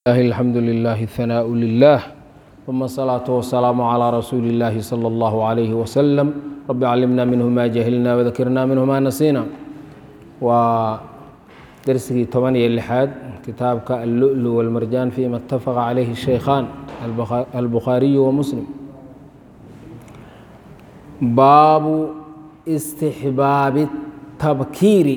الله الحمد لله الثناء لله ثم الصلاة والسلام على رسول الله صلى الله عليه وسلم رب علمنا منه ما جهلنا وذكرنا منه ما نسينا ودرسي طبعا لحاد كتابك اللؤلؤ والمرجان فيما اتفق عليه الشيخان البخاري ومسلم باب استحباب التبكير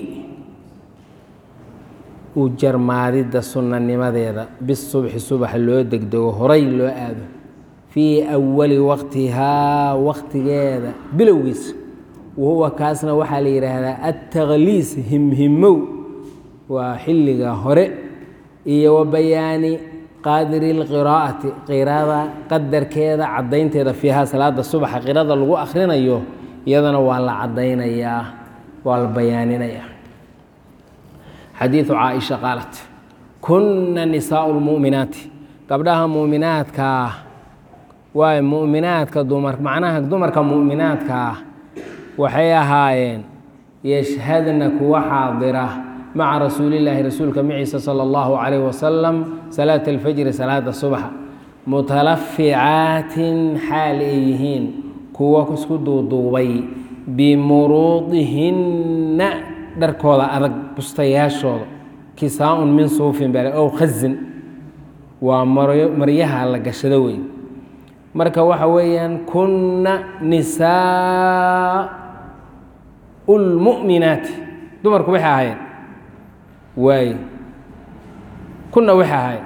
u jarmaadidda sunanimadeeda bisubxi subaxa loo degdego horay loo aado fii awali waqtihaa waqtigeeda bilowgiisa wahuwa kaasna waxaa la yidhaahdaa attaqliis himhimow waa xilliga hore iyo wa bayaani qaadiri lqiraa'ati qirada qadarkeeda caddaynteeda fiihaa salaada subaxa qirada lagu akhrinayo iyadana waa la caddaynayaa waa la bayaaninayaa xadiidu caaisha qaalat kunna nisaau lmu'minaati gabdhaha mu'minaadkaa waay mu'minaadka dumar macnaha dumarka mu'minaadkaa waxay ahaayeen yashhadna kuwa xaadira maca rasuulillaahi rasuulka maciisa sala allahu calayh wasalam salaata alfajri salaada subaxa mutalaficaatin xaal ay yihiin kuwa isku duuduubay bimuruudihinna dharkooda adag bustayaashooda kisaa-un min suufin bale ow khazin waa maryaha la gashado wey marka waxa weeyaan kunna nisaa lmu'minaati dumarku waxay ahaayeen waay kunna waxay ahaayeen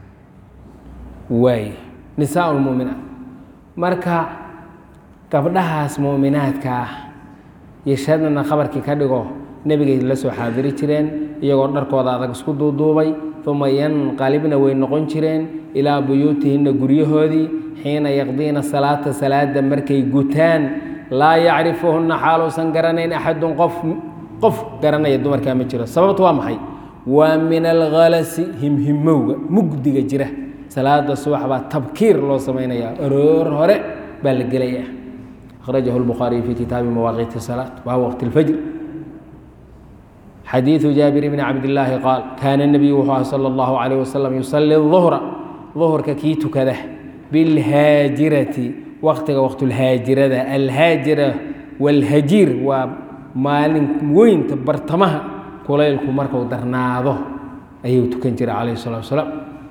waay nisaa lmu'minaat marka gabdhahaas mu'minaadka ah yashhadna khabarkii ka dhigo nebigay la soo xaadiri jireen iyagoo dharkooda adag isku duuduubay uma yanqalibna way noqon jireen ilaa buyuutihinna guryahoodii xiina yaqdiina salaata salaada markay gutaan laa yacrifuhunna xaaluusan garanayn axadun qof qof garanaya dumarkaa ma jiro sababtu waa maxay waa min alkhalasi himhimowga mugdiga jira salaada subax baa tabkiir loo samaynayaa aroor hore baa la gelaya akhrajahu lbukhaariyu fi kitaabi mawaaqiiti salaat waa waqti lfajr xadiiثu jaabir bni cabdillaahi qaal kaana nebiyu wuxuu aha salى اllahu عalيh wasalam yusali الظuhra ظuhurka kii tukada biاlhaajirati waqtiga waqtulhaajirada alhaajira wاlhajiir waa maalin weynta bartamaha kulaylku marku darnaado ayuu tukan jiray calayh الsalatu wasalaam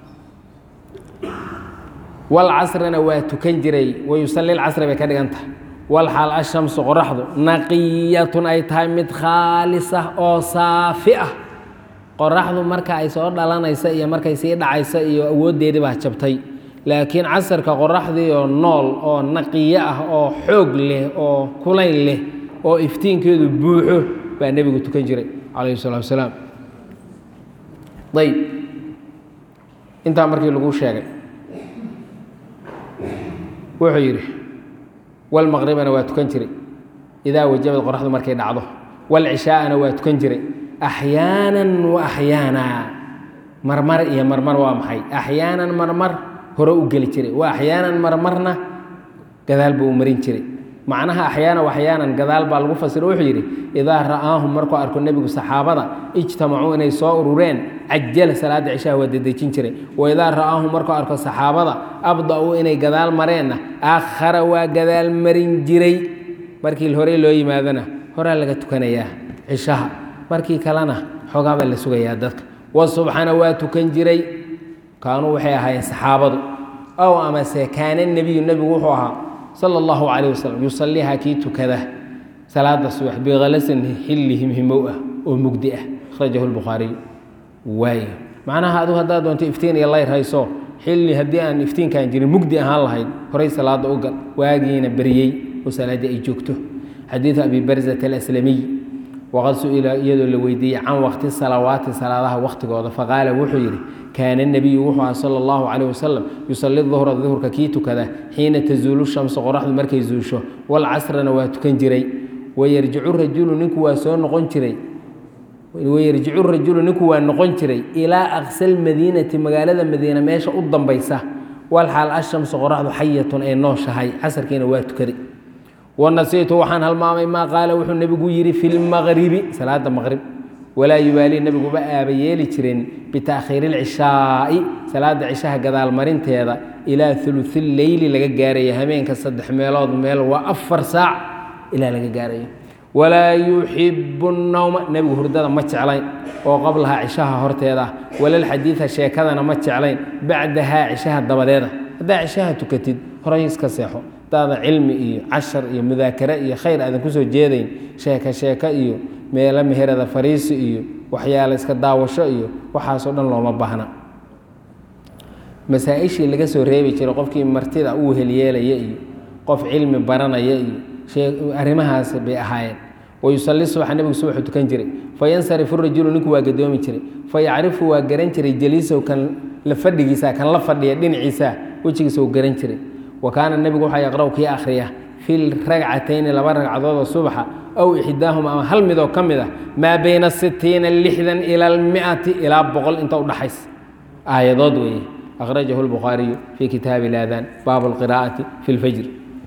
wاlcasrina waa tukan jiray wayusali اlcasri bay ka dhigan tahay walxaal ashamsu qoraxdu naqiyatun ay tahay mid khaalisa oo saafi ah qoraxdu marka ay soo dhalanaysa iyo markay sii dhacaysa iyo awooddeedii baa jabtay laakiin casarka qoraxdii oo nool oo naqiyo ah oo xoog leh oo kulayn leh oo iftiinkeedu buuxo baa nebigu tukan jiray calayhi salatu wasalaam ayb intaa markii lagu sheegay wuxuu yidhi wlmaqribana waa tukan jiray idaa wajabad qoraxdu markay dhacdo wlcishaa'ana waa tukan jiray axyaanan wa axyaana marmar iyo marmar waa maxay axyaanan marmar hore u geli jiray wa axyaanan marmarna gadaal buu u marin jiray macnaha axyaana waxyaanan gadaal baa lagu fasiro wuxuu yidhi idaa ra'aahum markuu arko nebigu saxaabada ijtamacuu inay soo urureen cajala salaada cishaha waa dedejin jiray wa idaa ra'aahum markuu arko saxaabada abda-uu inay gadaal mareenna akhara waa gadaal marin jiray markii horey loo yimaadona horaa laga tukanayaa cishaha markii kalena xoogaa baa la sugayaa dadka wasubxana waa tukan jiray kaanuu waxay ahaayeen saxaabadu ow amase kaana nebiyu nebigu wuxuu ahaa sala allahu calayh wasalam yusaliiha kii tukada salaada subax bikhalasin xilli himhimow ah oo mugdi ah akhrajahu lbukhaariy waay macnaha adigu haddaad doonto iftiin iyo layr hayso xilli haddii aan iftiinkaan jirin mugdi ahaan lahayd horay salaada u gal waagiina beriyey oo salaaddii ay joogto xadiidu abi barzat alaslamiy waqad su-ila iyadoo la weydiiyey can waqti salawaati salaadaha waqtigooda faqaala wuxuu yidhi kaana nebiyu wuxuu aha sala allahu calayh wasalam yusali duhra duhurka kii tukada xiina tazuulu shamsu qoraxdu markay zuusho walcasrana waa tukan jiray wayarjicu rajulu ninku waa soo noqon jiray wayarjicu rajulu ninku waa noqon jiray ilaa aqsal madiinati magaalada madiina meesha u dambaysa walxaal ashamsu qoraxdu xayatun ay nooshahay casarkiina waa tukaday wanasiitu waxaan halmaamay maa qaala wuxuu nebigu yidhi fi lmaqribi salaada maqrib walaa yubaalii nebiguba aaba yeeli jirin bitaakhiiri ilcishaa'i salaada cishaha gadaalmarinteeda ilaa uluثi leyli laga gaarayo hameenka saddex meelood meel waa afar saac ilaa laga gaarayo walaa yuxibu الnowma nebigu hurdada ma jeclayn oo qablaha cishaha horteeda walalxadiida sheekadana ma jeclayn bacdahaa cishaha dabadeeda haddaa cishaha tukatid horay iska seexo hadaada cilmi iyo cashar iyo mudaakare iyo khayr aadan kusoo jeedayn sheeko sheeko iyo meelo meherada fariisi iyo waxyaale iska daawasho iyo waxaasoo dhan looma baahna masaa-ishii laga soo reebi jiray qofkii martida uu helyeelaya iyo qof cilmi baranaya iyo arrimahaas bay ahaayeen wayusali subaxa nebigu subaxu tukan jiray fayansarifu rajulu ninku waa gadoomi jiray fayacrifu waa garan jiray jaliisow kan la fadhigiisa kan la fadhiya dhinaciisa wejigiisa uu garan jiray wa kaana nebigu waxaa yaqra'u kii akhriya fi ragcatayni laba ragcadood oo subaxa aw ixdaahuma ama hal midoo ka mid ah maa bayna sitiina lixdan ila almiati ilaa boqol inta u dhaxays aayadood weeye akhrajahu lbukhaariyu fii kitaabi ilaadaan baabu alqiraa'ati fi lfajr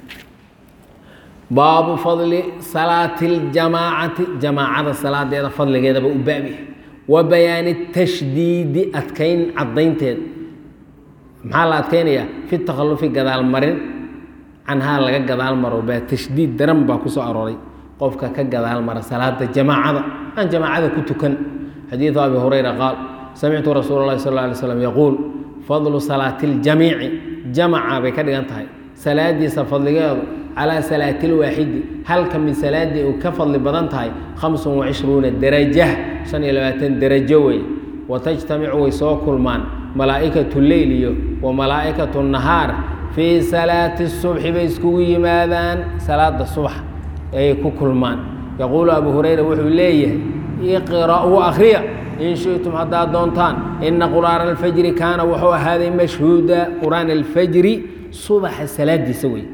baabu fadli salaati اljamaacati jamaacada salaadeeda fadligeedaba u baabi wa bayaani tashdiidi adkayn cadaynteed maxaa la adkaynayaa fi takhalufi gadaal marin canhaa laga gadaal maro baa tashdiid daran baa ku soo arooray qofka ka gadaal mara salaada jamaacada aan jamaacada ku tukan xadiidu abi hurayra qaal samictu rasuul اlahi sal ه alay slam yaquul fadlu salaati اljamiici jamaca bay ka dhigan tahay salaadiisa fadligeedu calaa salaati lwaaxidi halka mid salaadii uu ka fadli badan tahay khamsun wacishruuna daraja shan iyo labaatan derajo wey watajtamicu way soo kulmaan malaa'ikatu leyl iyo wa malaa'ikatu nahaar fii salaati subxi bay iskugu yimaadaan salaada subax ayay ku kulmaan yaquulu abu hurayra wuxuu leeyahay iqra'uu akhriya in shitum haddaad doontaan ina qur'aana alfajri kaana wuxuu ahaaday mashhuuda qur'aan alfajri subaxa salaadiisa wey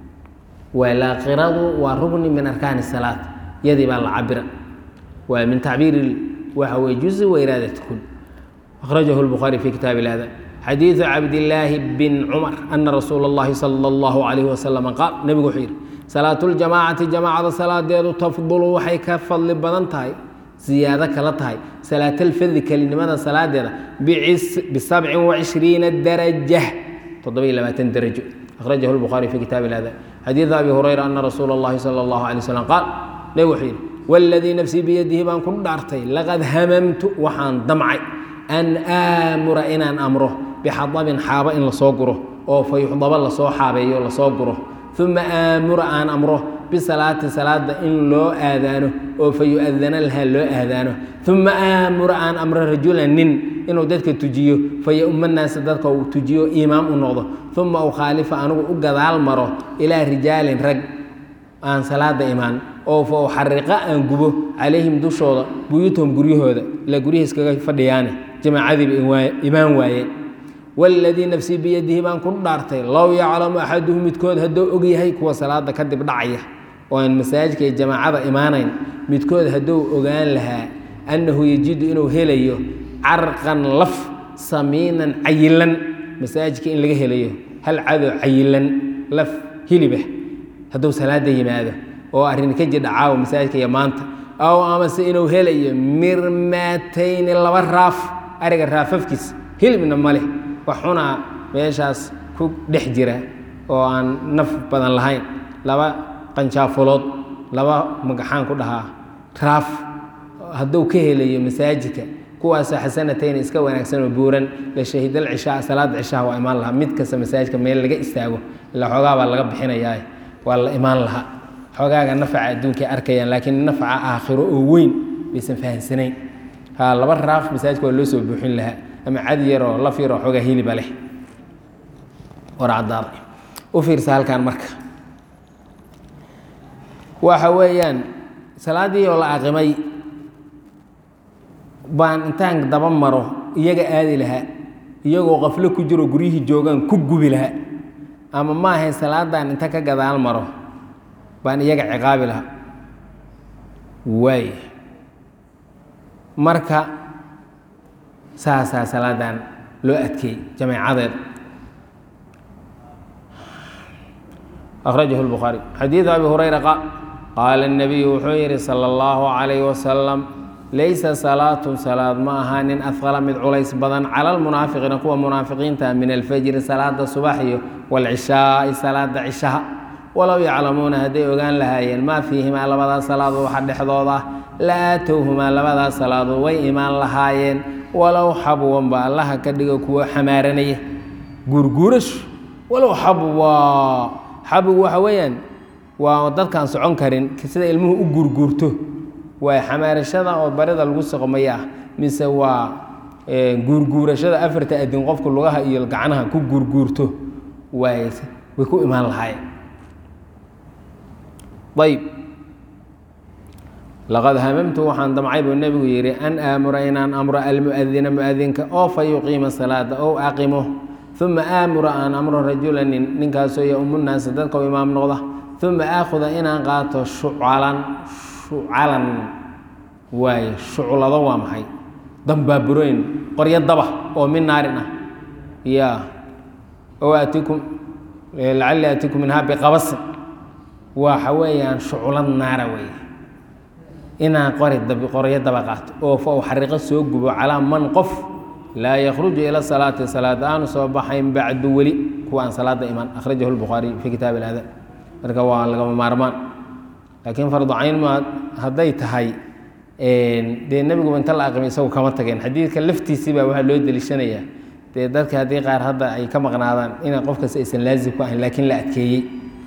walaaqiradu waa rugni min arkaani salaat yadii baa la cabira waa min tacbiiri waxa weye juzi wa iraadat kul akhrajahu lbukhaari fi kitaabi ilada xadiidu cabdillaahi bin cumar ana rasuula اllahi sala اllahu calayhi wasalam qaal nebigu wuxuu yidhi salaatu ljamaacati jamaacada salaadeedu tafdulu waxay ka fadli badan tahay ziyaado kala tahay salaatalfadi kelinimada salaadeeda bisabcin wacishriina daraja toddoba iyo labaatan darajo akhrajahu lbukhaari fi kitaabi ilada xadiidu abi hurayra ana rasuula اllahi sala اllahu alay wasalam qaal nebig wuxuu yidhi waladii nafsii biyadihi baan ku dhaartay laqad hamamtu waxaan damcay an aamura inaan amro bixadabin xaabo in lasoo guro oo fa yuxdaba lasoo xaabeeyo lasoo guro uma aamura aan amro bisalaati salaada in loo aadaano oo fa yu-adana lahaa loo aadaano uma aamura aan amro rajulan nin inuu dadka tujiyo fa yauma naasa dadka uu tujiyo imaam u noqdo uma ukhaalifa anigu u gadaal maro ilaa rijaalin rag aan salaada imaan oo fa uxariqa aan gubo calayhim dushooda buyuutahum guryahooda ilaa guryaha iskaga fadhiyaane jamaacadiiba imaan waayeen waladii nafsii biyadihi baan ku dhaartay low yaclamu axaduhu midkood hadduu og yahay kuwa salaada kadib dhacaya oo aan masaajidka iyo jamaacada imaanayn midkood hadduu ogaan lahaa annahu yajidu inuu helayo carqan laf samiinan cayilan masaajidka in laga helayo hal cadow cayilan laf hilibah hadduu salaada yimaado oo arrin ka jir dhacaawo masaajidka iyo maanta aw amase inuu helayo mirmaatayni laba raaf ariga raafafkiis hilibna ma leh wax xunaa meeshaas ku dhex jira oo aan naf badan lahayn laba qanjaafulood laba magaxaan ku dhahaa raaf hadduu ka helayo masaajidka kuwaasoo xasanatayni iska wanaagsan oo buuran la shahidal cishaa salaada cishaha waa imaan lahaa mid kasta masaajidka meel laga istaago ilaa xoogaa baa laga bixinayaa waa la imaan lahaa xoogaaga nafaca adduunkay arkayaan laakiin nafaca aakhiro oo weyn baysan fahamsanayn ha laba raaf masaajidka waa loo soo buuxin lahaa ama cad yaroo laf yaroo xoogaa hiliba leh war caddaaday u fiirsa halkan marka waxa weeyaan salaaddii oo la aqimay baan intaan daba maro iyaga aadi lahaa iyagoo qaflo ku jiro guryihii joogaan ku gubi lahaa ama ma ahayn salaadan inta ka gadaal maro baan iyaga ciqaabi lahaa waay marka saasaa salaadan loo adkeeyey jameecadeed akhrajahu lbukhaari xadiidu abi hurayra qaal qaala الnabiyu wuxuu yihi salى اllahu عalayh wasalam laysa salaatun salaad ma ahaanin afqala mid culays badan cala almunaafiqiina kuwa munaafiqiinta min alfajri salaada subax iyo waalcishaai salaada cishaha walow yaclamuuna hadday ogaan lahaayeen maa fiihimaa labadaas salaadood waxa dhexdooda ah la aatowhumaa labadaas salaadood way imaan lahaayeen walow xabwanba allaha ka dhigo kuwo xamaaranaya guurguurashu walow xabwa xabwigu waxa weeyaan waa dadkaan socon karin sida ilmuhu u guurguurto waa xamaarashada oo barida lagu soqmaya ah mise waa guurguurashada afarta adin qofku lugaha iyo gacnaha ku guurguurto waay way ku imaan lahaayeen ayb laqad hamamtu waxaan damcay buu nebigu yidhi an aamura inaan amro almuadina muadinka oo fa yuqiima salaada ow aqimo uma aamura aan amro rajula nin ninkaasoo yaumu naasa dadka u imaam noqda uma aakhuda inaan qaato shucalan shucalan waaye shuclado waa maxay dambaaburooyin qoryo daba oo min naarin ah ya ow atikum lacali atikum minhaa biqabasin waxa weeyaan shuclad naara weeye inaan qori qoryo daba qaato oo fa u xariiqo soo gubo calaa man qof laa yakhruju ila salaati salaada aanu soo baxayn bacdu weli kuwa aan salaada iman akhrajahu lbukhaariy fii kitaab ilaada marka waa lagama maarmaan laakiin fardu cayn ma hadday tahay dee nebiguba inta la aqimay isagu kama tageen xadiidka laftiisii baa waxaa loo deliishanayaa dee dadka haddii qaar hadda ay ka maqnaadaan ina qof kasta aysan laazim ku ahayn laakiin la adkeeyey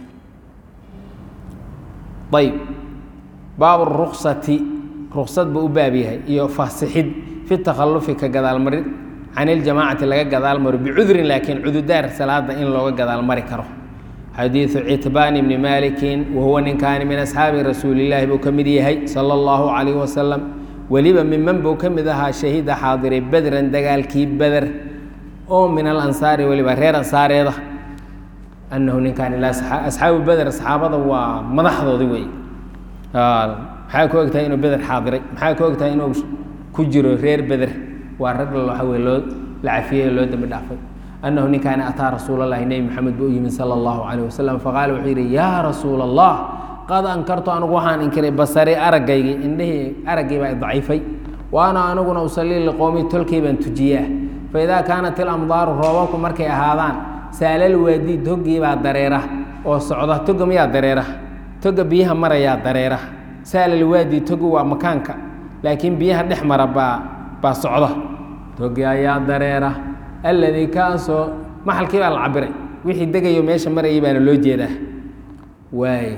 ayb baabu ruksati ruksad buu u baab yahay iyo fasixid fi takhalufi ka gadaalmarid can iljamaacati laga gadaalmaro bicudrin laakiin cududaar salaada in looga gadaalmari karo xadiidu citbaan bni maalikin wahuwa ninkaani min asxaabi rasuulillaahi buu ka mid yahay sala allahu calayh wasalam weliba miman buu ka mid ahaa shahiida xaadiray bedran dagaalkii beder oo min alansaari weliba reer ansaareeda annahu ninkaani asxaabu beder saxaabada waa madaxdoodi wey maxaa ku ogtahay inuu beder xaadiray maxaa ku ogtahay inuu ku jiro reer beder waa rag waxa wey loo la cafiyey loo dembi dhaafay annahu ninkaani ataa rasuul allahi nebi maxamed buu u yimid sala allahu calayh wasalam faqaala wuxuu yidhi yaa rasuula allah qad ankartu anigu waxaan inkiray basari aragaygii indhihii araggii baa daciifay wa ana aniguna usallii liqowmi tolkay baan tujiyaa fa idaa kaanat ilamdaaru roobabku markay ahaadaan saalal waadi toggii baa dareera oo socda toga miyaa dareera toga biyaha marayaa dareera saalal waadi togi waa makaanka laakiin biyaha dhex mara baa baa socda togi ayaa dareera alladii kaasoo maxalkii baa la cabiray wixii degayo meesha marayay baana loo jeedaa waay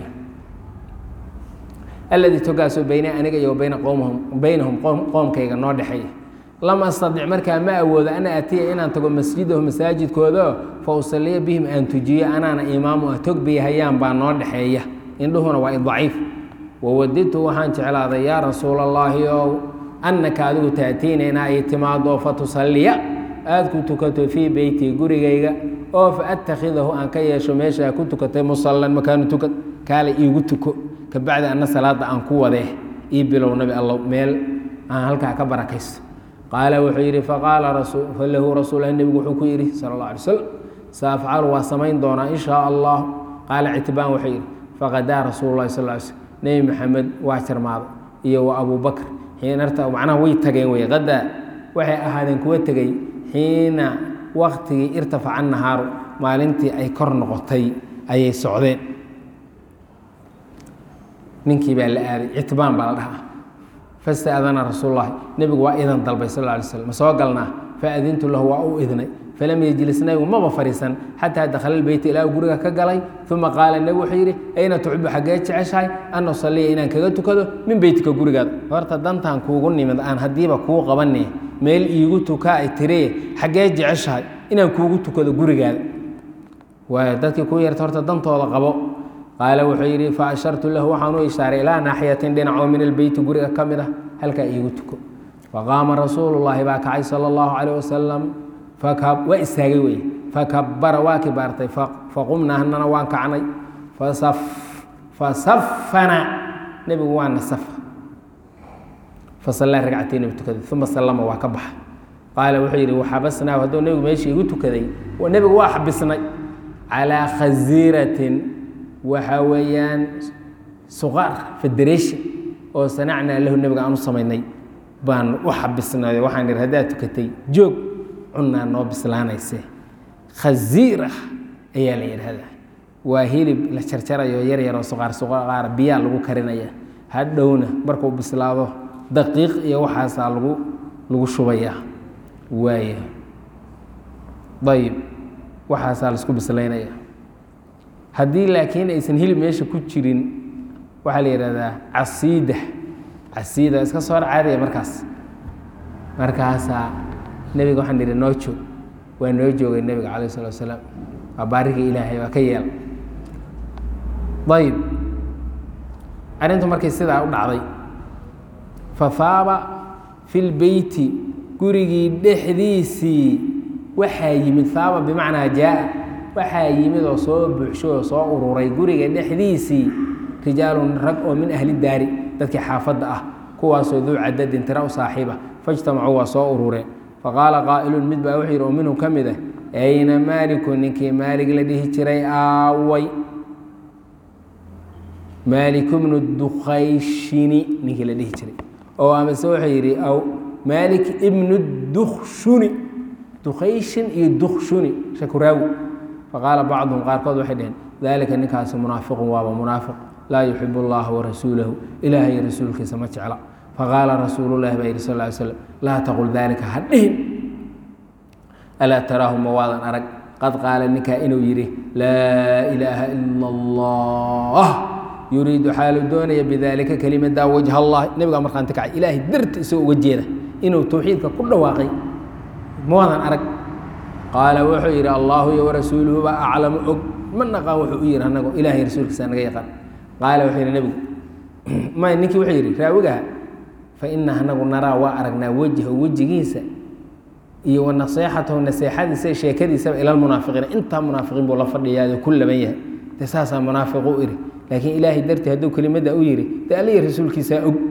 alladii togaasoo bayna aniga iyo bayna qowmahum baynahum qoomkayga noo dhexeeya lam astadic markaa ma awoodo ana atiya inaan tago masjidahu masaajidkooda fa usaliya bihim aan tujiyo anaana imaamu ah tog bayhayaan baa noo dhexeeya indhuhuna waa daciif wawadidtu waxaan jeclaaday yaa rasuula allaahi ow annaka adigu taatiina inaa ay timaado fa tusalliya aada ku tukato fii beyti gurigayga oo fa attakhidahu aan ka yeesho meeshaa ku tukatay musallan makaanu tukad kaale iigu tuko kabacdi anna salaada aan ku wadee ii bilow nabi allow meel aan halkaa ka barakaysto qaala wuxuu yidhi faqaala lahu rasuulah nebigu wuxuu ku yidhi sala allah alay slam saafcalu waa samayn doonaa in shaa allah qaala citbaan wuxuu yidhi faqadaa rasuulu llahi sal ly slm nebi maxamed waa jarmaaday iyo wa abubakr xiinarta macnaha way tageen wey qadaa waxay ahaadeen kuwa tegey xiina waktigii irtafaca nahaaru maalintii ay kor noqotay ayay socdeen ninkii baa la aaday citbaan baa la dhahaa fastaadana rasuul lahi nebigu waa idan dalbay sal ly slm ma soo galnaa faadintu lahu waa u idnay falam yejlis nabigu maba fariisan xataa dakhala lbeyta ilaa guriga ka galay uma qaala nebigu wuxuu yidhi ayna tuxibu xaggee jeceshahay an usaliya inaan kaga tukado min beytika gurigaada horta dantaan kuugu nimid aan haddiiba kuu qabane meel iigu tukaa ay tiree xaggee jeceshahay inaan kuugu tukado gurigaada waay dadkii kuu yarta horta dantooda qabo qaala wuxuu yidhi fa ashartu lahu waxaan u ishaaray ilaa naaxiyatin dhinacoo min albeyti guriga ka mid ah halkaa iigu tuko faqaama rasuulullaahi baa kacay sala allahu calayh wasalam waa istaagay wey fakabara waa kibaartay faqumna hanana waan kacnay fasafana nebigu waa nasafa fasallaa ragcatayn bu tukaday uma sallama waa ka baxa qaala wuxuu yidhi waxabasnaahu hadduu nebigu meesha igu tukaday nebigu waa xabisnay calaa khasiiratin waxaa weeyaan suqaar federation oo sanacnaa lahu nebiga aan u samaynay baan u xabisnayo waxaan ihi haddaad tukatay joog cunaa noo bislaanayse khasiir ah ayaa la yidhahdaa waa hilib la jarjarayo yar yaroo suqaar suqaar biyaa lagu karinaya hadhowna markuu bislaado daqiiq iyo waxaasaa lagu lagu shubayaa waaya ayib waxaasaa laisku bislaynaya haddii laakiin aysan hilib meesha ku jirin waxaa la yidhahdaa casiida casiida iska soo caadaya markaas markaasaa nebiga waxaan idhi noo joog waa noo joogay nebiga calayh salatu wasalaam waa baarigii ilaahay waa ka yeel ayib arrintu markay sidaa u dhacday fahaaba fi lbeyti gurigii dhexdiisii waxaa yimid haaba bimacnaa jaa-a waxaa yimid oo soo buuxsho oo soo ururay guriga dhexdiisii rijaalun rag oo min ahli daari dadkii xaafadda ah kuwaasoo duu cadadin tira u saaxiiba fajtamacuu waa soo urureen faqaala qaa'ilun mid baa wuxuu yidhi oo minhum ka mid ah ayna maaliku ninkii maalig la dhihi jiray aaway maaliku bnu dukhayshini ninkii la dhihi jiray oo amase wuxuu yidhi aw maalik ibnu dukshuni dukhayshin iyo dukshuni shakuraawi faqaala bacduhum qaarkood waxay dhaheen daalika ninkaasi munaafiqun waaba munaafiq laa yuxib اllaha warasuulahu ilaah iyo rasuulkiisa ma jecla faqaala rasuulu lahi baa yihi sal ly slam laa taqul daalika ha dhihin alaa taraahu ma waadan arag qad qaala ninkaa inuu yidhi laa ilaaha ila اllah yuriidu xaalu doonaya bidaalika kelimadaa wajha allah nebigaa markhaanti kacay ilaahay darti isagoo uga jeeda inuu towxiidka ku dhawaaqay ma waadan arag qaala wuxuu yidhi allaahu iyo warasuuluhu baa aclamu og ma naqaan wuxuu u yihi anago ilahay rasuulkiisa naga yaqaan qaala wuxuu yidhi nebigu may ninkii wuxuu yidhi raawigaha fa ina anagu naraa waa aragnaa wejha wejigiisa iyo wa naseexatahu naseexadiisa sheekadiisaba ila lmunaafiqiina intaa munaafiqiin buu la fadhiyaayo ku laban yahay dee saasaa munaafiq u iri laakiin ilaahay dartii hadduu kelimada u yihi dee aliya rasuulkiisaa og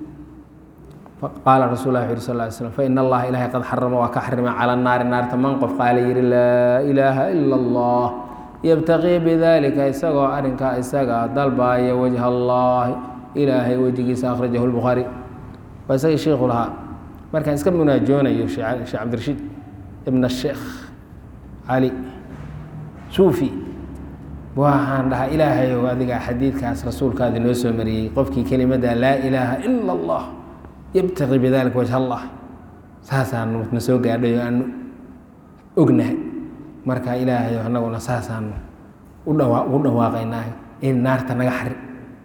qaala rasul lah wuxu yhi sal ly slm fain allaha ilahay qad xarama waa ka xarimay cala naari naarta man qof qaala yihi laa ilaaha ila allah yabtaqii bidalika isagoo arrinkaa isaga dalbaaya wajha allahi ilaahay wejigiisa akhrajahu lbukhaari waa isagii shiikhu lahaa markaan iska munaajoonayo sheekh cabdirashiid ibn sheekh cali suufi waxaan dhahaa ilaahayow adigaa xadiidkaas rasuulkaadi noo soo mariyey qofkii kelimada laa ilaaha ila allah yabtaqi bidalika wajh allah saasaanu na soo gaadhay oo aanu ognahay marka ilaahayo anaguna saasaanu udhawa ugu dhawaaqaynaa in naarta naga xari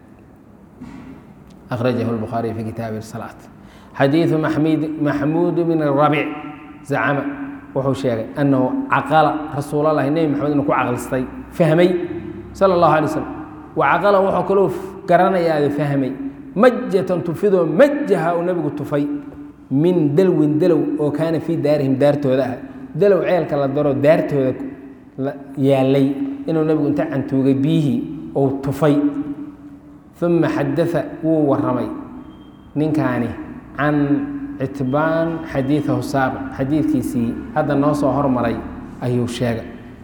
akhrajahu lbukhaariy fi kitaabi salaat xadiidu mamid maxmuud bn rabic zacama wuxuu sheegay annahu caqala rasuulalahi nebi maxamed inuu ku caqlistay fahmay sala allahu alay slam wa caqala wuxuu kaloo garanayaa fahmay majatan tufidoo majaha uu nebigu tufay min dalwin dalow oo kaana fii daarihim daartooda ah dalow ceelka la daro daartooda yaalay inuu nebigu inta cantuugay biyihii ou tufay uma xadaa wuu waramay ninkaani can citbaan xadiidahu saabiq xadiidkiisii hadda noo soo hormaray ayuu sheegay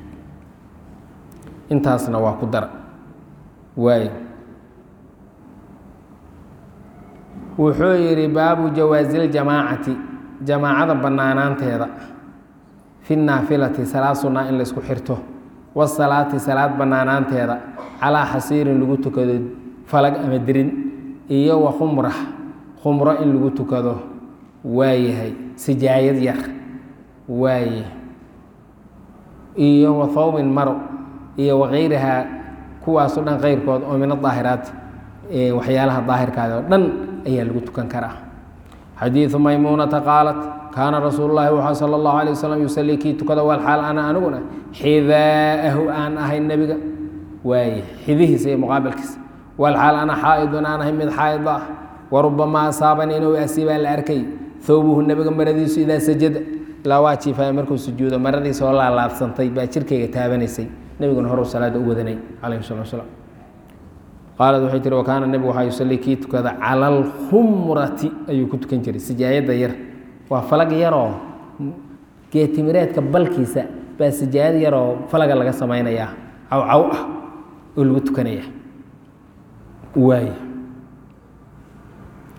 intaasna waa ku dara waay wuxuu yidhi baabu jawaazi ljamaacati jamaacada bannaanaanteeda fi naafilati salaad sunnaa in laysku xirto wasalaati salaad bannaanaanteeda calaa xasiirin lagu tukado falag ama dirin iyo wa khumra khumro in lagu tukado waayahay sijaayad yar waaye iyo wa thawbin maro iyo wakayrihaa kuwaasoo dhan keyrkood oo min adaahiraat waxyaalaha daahirkaada oo dhan ayaa lagu tukan karaa xadiidu maymuunata qaalat kaana rasuulu llahi wuxuu sala allahu alay wasalam yusalii kii tukada walxaal ana aniguna xidaa'ahu aan ahay nebiga waaye xidihiisa iyo muqaabilkiisa walxaal ana xaa'idun aan ahay mid xaa'id ah warubamaa asaabani inuu asiibaa la arkay thawbuhu nebiga maradiisu idaa sajada ilaa waa jiifaya markuu sujuudo maradiisa oo laalaabsantay baa jirkayga taabanaysay nebiguna horuu salaada u wadanay calayhi salatu wasalaam qaalad waxay tihi wakaana nebigu waxaa yusalii kii tukada cala alkhumrati ayuu ku tukan jiray sijaayadda yar waa falag yaroo geetimireedka balkiisa baa sijaayad yaroo falaga laga samaynayaa cawcaw ah oo lagu tukanaya waay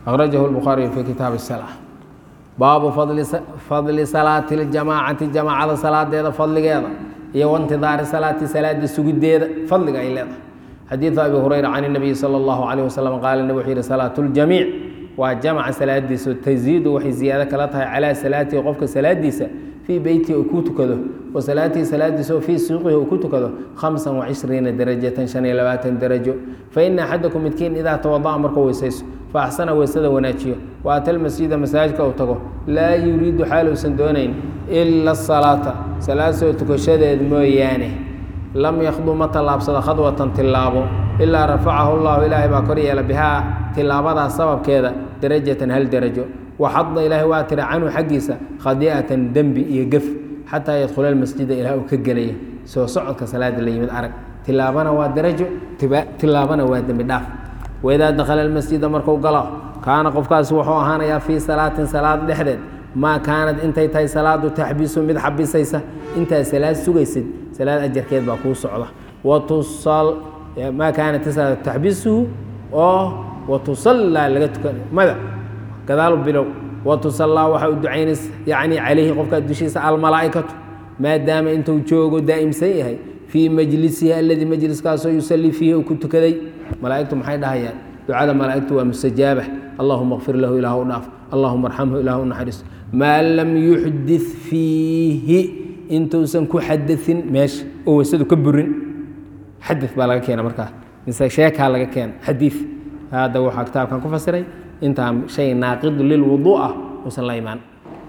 akhrajahu lbukhaariyu fi kitaab الsalaa baabu fadli salaati اljamaacati jamaacada salaadeeda fadligeeda iyo waintidaari salaati salaada sugideeda fadliga ay leedahay xadiidu abi hurayra can الnabiyi salى اllahu عalيه wasalam qaala nabig wuxuu yihi salaatu اljamiic waa jamca salaadiisa taziidu waxay ziyaado kala tahay calaa salaatihi qofka salaadiisa fii beytihi uu ku tukado wa salaatihi salaadiisa oo fii suuqihi uu ku tukado hamsan wacishriina darajatan shan iyo labaatan darajo faina axadakum midkiin idaa tawada'a markuu weysayso fa axsana weysada wanaajiyo wa ata lmasjida masaajidka uu tago laa yuriidu xaaluusan doonayn ila asalaata salaad soo tukashadeed mooyaane lam yakhdu ma tallaabsado khadwatan tillaabo ilaa rafacahu llahu ilaahay baa kor yeela bihaa tilaabadaas sababkeeda darajatan hal darajo waxada ilaahay waa tira canhu xaggiisa khadiicatan dembi iyo gef xataa yadkhula almasjida ilaah uu ka gelaya soo socodka salaada la yimid arag tilaabana waa darajo tilaabana waa dembi dhaaf waidaa dakhala almasjida marku galo kaana qofkaasi wuxuu ahaanayaa fii salaatin salaad dhexdeed maa kaanad intay tahay salaadu taxbisu mid xabisaysa intaad salaad sugaysid salaad ajarkeed baa kuu socda watusal maa kaanat salaad taxbisuhu oo watusallaa laga tukan mada gadaalu bilow watusallaa waxaa u ducaynaysa yacni calayhi qofkaa dushiisa almalaa'ikatu maadaama intuu joogo daa'imsan yahay fii majlisihi aladii majliskaasoo yusallii fiihi uu ku tukaday malaa'igtu maxay dhahayaan ducada malaa'igtu waa mustajaaba allahuma kfir lahu ilaah u dhaaf allahuma arxamhu ilaah u naxariis maa lam yuxdit fiihi intuusan ku xadain meesha oo weysadu ka burin xadad baa laga keena markaas mise sheekaa laga keena xadiid hadda waxaa kitaabkan ku fasiray intaa shay naaqidu lilwuduu ah uusan la imaan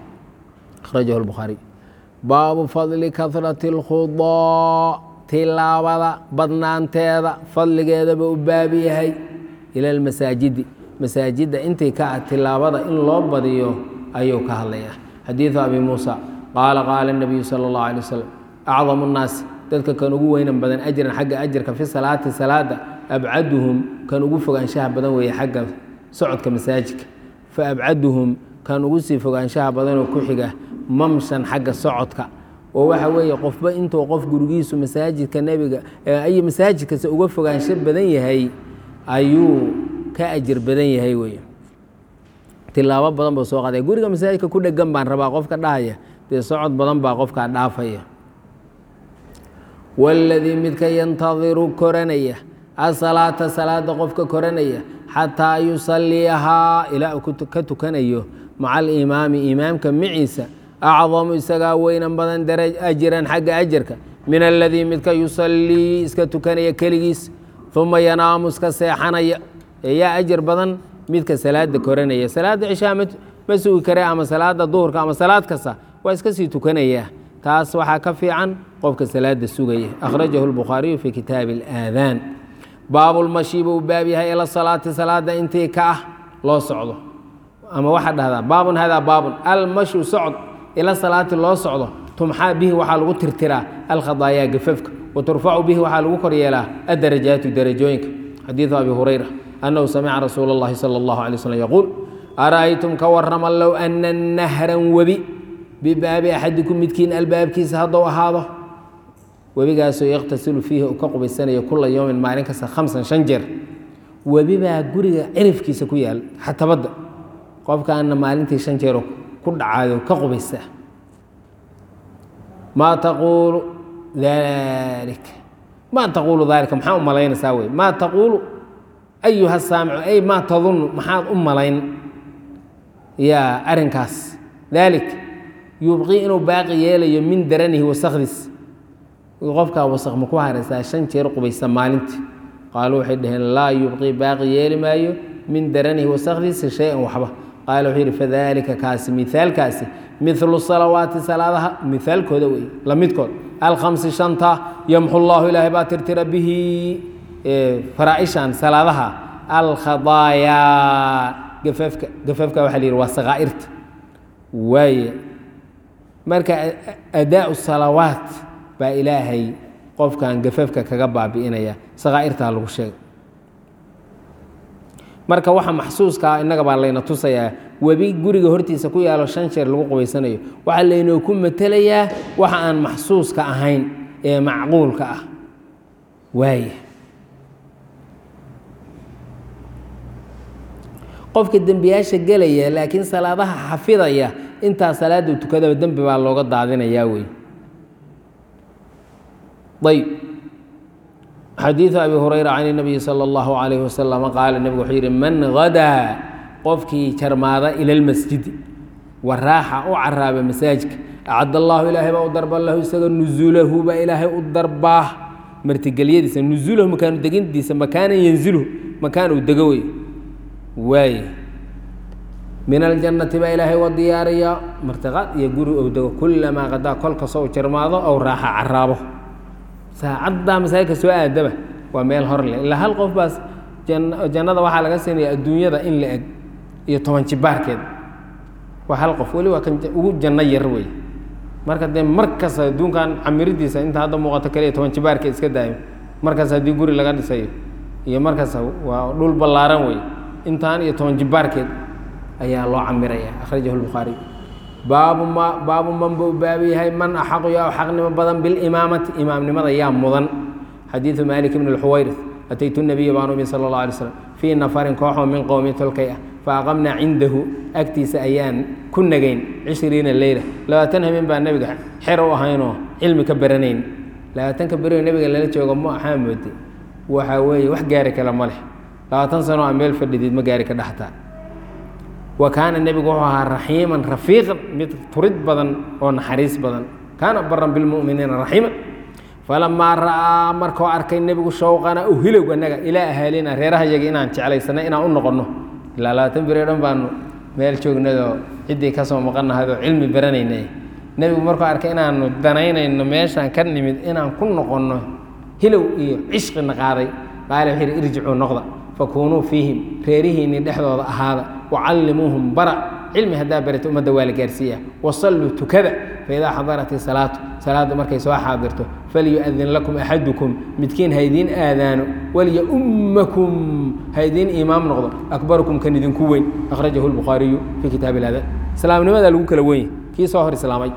akhrajahu lbukhaariy baabu fadli kahrati اlkhudaa tilaabada badnaanteeda fadligeedaba u baabi yahay ila lmasaajidi masaajidda intii ka ah tilaabada in loo badiyo ayuu ka hadlayaa xadiidu abi muusa qaala qaala الnabiyu salى اllahu alay wasalam acdamu الnaasi dadka kan ugu weynan badan ajran xagga ajarka fi salaati salaada abcaduhum kan ugu fogaanshaha badan weeye xagga socodka masaajidka fa abcaduhum kan ugu sii fogaanshaha badanoo ku xiga mamshan xagga socodka oo waxa weeye qofba intuu qof gurigiisu masaajidka nebiga ay masaajidkase uga fogaansho badan yahay ayuu ka ajir badan yahay wey tilaabo badan buu soo qaadaya guriga masaajidka ku dhegan baan rabaa qofka dhahaya dee socod badan baa qofkaa dhaafaya waladii midka yantadiru koranaya asalaata salaada qofka koranaya xataa yusaliyahaa ilaa uu ka tukanayo maca alimaami imaamka maciisa acdamu isagaa weynan badan ajiran xagga ajarka min aladii midka yusalii iska tukanaya keligiis uma yanaamu iska seexanaya ee yaa ajar badan midka salaada koranaya salaada cishaa ma sugi kare ama salaada duhurka ama salaad kasta waa iska sii tukanaya taas waxaa ka fiican qofka salaada sugaya akhrajahu lbukhaariyu fi kitaabi اlaadaan baabulmashi buu baab yahay ila salaati salaada intii ka ah loo socdo ama waxaa dhahdaa baabun hadaa baabun almashu socd ila salaati loo socdo tumxaa bihi waxaa lagu tirtiraa alkhadaayaa gafafka wa turfacu bihi waxaa lagu kor yeelaa addarajaatu darajooyinka xadiidu abi hurayra annahu samica rasuula اllahi salى اllahu alay slm yaquul ara'aytum ka warrama low ana nahran webi bibaabi axadikum midkiin albaabkiisa haddou ahaado webigaasoo yakhtasilu fiihi uu ka qubaysanayo kula yowmin maalin kasta khamsan shan jeer webi baa guriga cirifkiisa ku yaal xatabadda qofkaana maalintii shan jeer ku dhacayo ka qubaysaa maa taquulu dalik maa taquulu daalika maxaa u malaynaysaa wey maa taquulu ayuha saamicu ay maa tadunnu maxaad u malayn yaa arrinkaas daalik yubqii inuu baaqi yeelayo min daranihi wasakdiis qofkaa wasaq ma ku haraysaa shan jeer qubaysa maalintii qaaluu waxay dhaheen laa yubqii baaqi yeeli maayo min daranihi wasakdiisa shay-an waxba qaala wuxuu yidhi fadalika kaasi mihaalkaasi milu salawaati salaadaha mihaalkooda wey la midkood alkhamsi shanta yamxu llaahu ilaahay baa tirtira bihi faraaishan salaadaha alkhadaayaa gafafka gafafka waxa la yidhi waa sakaa'irta waaye marka adaau salawaat baa ilaahay qofkan gafafka kaga baabi'inaya sakaa'irtaa lagu sheegay marka waxa maxsuuskaa innaga baa layna tusayaa webi guriga hortiisa ku yaalo shan jeer lagu qubaysanayo waxaa laynoo ku matelayaa waxa aan maxsuuska ahayn ee macquulka ah waaye qofka dembiyaasha gelaya laakiin salaadaha xafidaya intaa salaada tukadaba dembi baa looga daadinayaa wey ayb xadiiثu abi hurayra can الnabiyi salى اllahu عalayh wasalam qaala nebigu wuxuu yidhi man gadaa qofkii jarmaada ila اlmasjidi waraaxa u caraaba masaajidka acad allahu ilaahay baa u darba lahu isaga nuzuulahu baa ilaahay u darbaa martigelyadiisa nuzuulahu makaanu degintiisa makaanan yanziluhu makaan uu dego wey waaye min aljannati baa ilaahay wa diyaariya martiqaad iyo guri ou dego kulamaa qadaa kol kastoo u jarmaado ou raaxa caraabo saacaddaa masaajidka soo aadaba waa meel hor leh ilaa hal qof baas jannada waxaa laga siinaya adduunyada in la eg iyo toban jibaarkeed waa hal qof weli waa kan ugu janno yar wey marka dee markas adduunkan camiridiisa inta hadda muuqato kaliya toban jibaarkeed iska daayo markaas haddii guri laga dhisayo iyo markaas waa dhul ballaaran wey intaan iyo toban jibaarkeed ayaa loo camiraya akhrajahu lbukhaariy baabu ma baabu man buu baabu yahay man axaqu yaa xaqnimo badan bilimaamati imaamnimada yaa mudan xadiidu maalik bn اlxuwayris ataytu nabiya baan umi sala اllah alay slam fii nafarin kooxoo min qowmi tolkay ah faaqamnaa cindahu agtiisa ayaan ku nagayn cishriina leyla labaatan habeen baa nebiga xer u ahaynoo cilmi ka baranayn labaatanka berioo nebiga lala joogo ma axaa moode waxaa weeye wax gaari kale ma leh labaatan sano a meel fadhideed ma gaari ka dhaxtaa wa kaana nebigu wuxuu ahaa raxiiman rafiiqan mid turid badan oo naxariis badan kaana baran bilmu'miniina raxiima falamaa ra'aa markuu arkay nebigu shawqana u hilow annaga ilaa ahaalina reerahayaga inaan jeclaysanay inaan u noqonno ilaa labaatan beri o dhan baanu meel joognadoo ciddii ka soo maqannahayoo cilmi baranayna nebigu markuu arkay inaanu danaynayno meeshaan ka nimid inaan ku noqonno hilow iyo cishqina qaaday qaale wuxuu yidhi irjicuu noqda fakuunuu fiihim reerihiinni dhexdooda ahaada wacallimuuhum bara cilmi haddaa barata ummadda waa la gaarsiiya wasalluu tukada faidaa xadarat isalaatu salaaddu markay soo xaadirto falyu'adin lakum axadukum midkiin haydiin aadaano walyaummakum haydiin imaam noqdo akbarukum kan idinku weyn akhrajahu lbukhaariyu fii kitaab ilada islaamnimadaa lagu kala wenya kii soo hor islaamay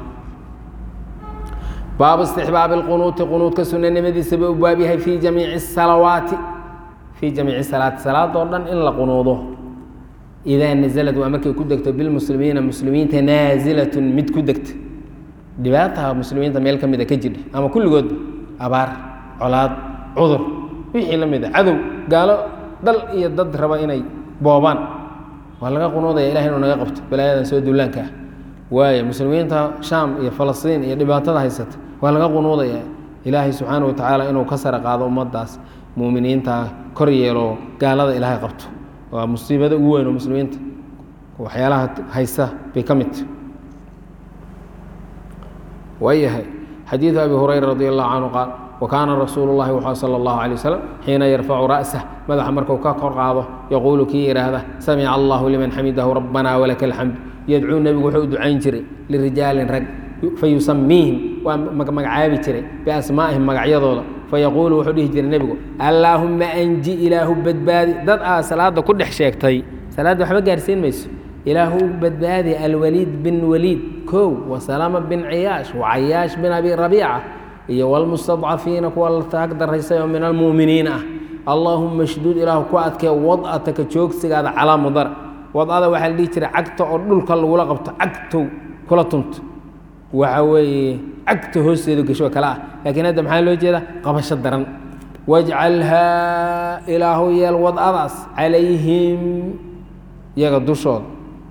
baabu istixbaabi اlqunuuti qunuudka sunanimadiisaba u baab yahay fii jamiici salawaati fii jamiici salaati salaadoo dhan in la qunuudo idaa nazalad waa markay ku degto bilmuslimiina muslimiinta naazilatun mid ku degta dhibaataha muslimiinta meel ka mida ka jidha ama kulligoodba abaar colaad cudur wixii la mid a cadow gaalo dal iyo dad raba inay boobaan waa laga qunuudaya ilahay inuu naga qabto balaayadan soo duulaanka ah waayo muslimiinta shaam iyo falastiin iyo dhibaatada haysata waa laga qunuudaya ilaahay subxaana wa tacaala inuu ka sara qaado ummaddaas muuminiinta kor yeelo gaalada ilaahay qabto waa musiibada ugu weyn oo muslimiinta waxyaalaha haysta bay ka midta waayahay xadiidu abi hurayra radi allahu canhu qaal wa kaana rasuulu llahi wuxuu sala allahu alay wasalam xiina yarfacu ra'sah madaxa markuu ka kor qaado yaquulu kii yidhaahda samica allahu liman xamidahu rabbana walaka alxamd yadcuu nebigu wuxuu u ducayn jiray lirijaalin rag fayusamiihim waa magacaabi jiray biasmaa'ihim magacyadooda fayaquulu wuxuu dhihi jiray nebigu allaahumma anji ilaahu badbaadi dad aa salaada ku dhex sheegtay salaadda waxba gaarsiin mayso ilaahu u badbaadi alwaliid bin waliid kow wasalama bin ciyaash wacayaash bin abi rabiica iyo walmustadcafiina kuwa la taag daraysay oo min almu'miniina ah allaahumma shduud ilaahu ku adkee wad'ataka joogsigaada calaa mudar wad'ada waxaa la dhihi jiray cagta oo dhulka lagula qabto cagtow kula tunto waxa weeye cagta hoosteedu gasho kale ah laakiin hadda maxaa loo jeedaa qabasho daran wajcalhaa ilaahu yeel wad'adaas calayhim iyaga dushooda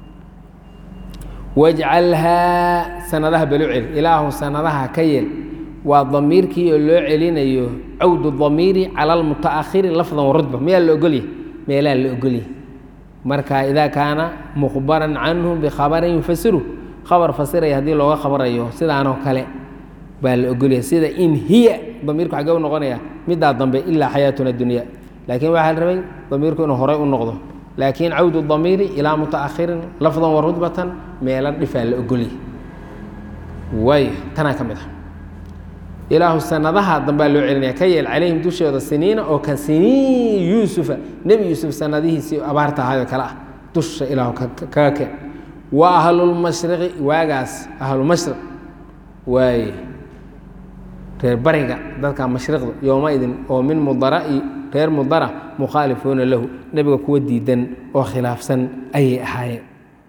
wajcalhaa sanadaha balu celi ilaahu sanadaha ka yeel waa damiirkii oo loo celinayo cawdu damiiri cala almuta'akhiri lafdan warudba miyaa la ogolyahy meelaa la ogolyahy marka idaa kaana mukhbaran canhum bikhabarin yufasiru khabar fasiraya haddii looga khabarayo sidaanoo kale baa la ogolyahay sida in hiya damiirku xagee u noqonaya middaa dambe ilaa xayaatuna dunya laakiin waxaa la rabay damiirku inuu horay u noqdo laakiin cawdu damiiri ilaa mutaakhirin lafdan wa rudbatan meelo dhifaa la ogolyahay waay tanaa ka mid ah ilaahu sanadaha dambaa loo celinaya ka yeel calayhim dushooda siniina oo ka siniin yuusufa nebi yuusuf sanadihiisii abaarta ahaayoo kale ah dusha ilaahu kaga keen wa ahlulmashriqi waagaas ahlulmashriq waaye reer bariga dadka mashriqda yowmaidin oo min mudara'i reer mudara mukhaalifuuna lahu nebiga kuwa diidan oo khilaafsan ayay ahaayeen